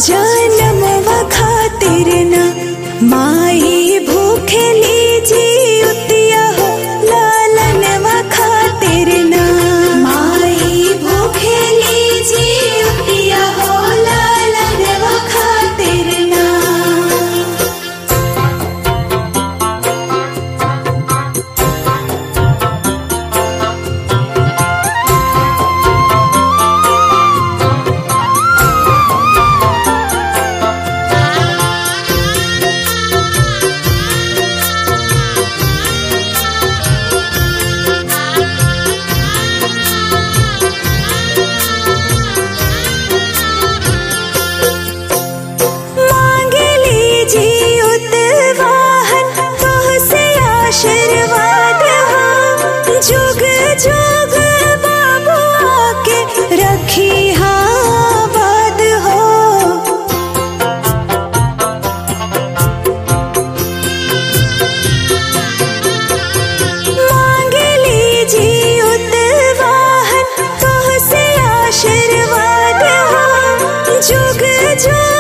जनमवा खातिर ना माई भूखे लीजी उतिया हो लालनवा खातिर ना माई भूखे लीजी उतिया हो लालनवा खातिर ना मांगे लीजी उतवाहन तोह से आशीर्वाद हो जुग जुग बाबू आके रखी हाँ बाद हो मांगे लीजी उतवाहन तोह से आशीर्वाद हो जुग जुग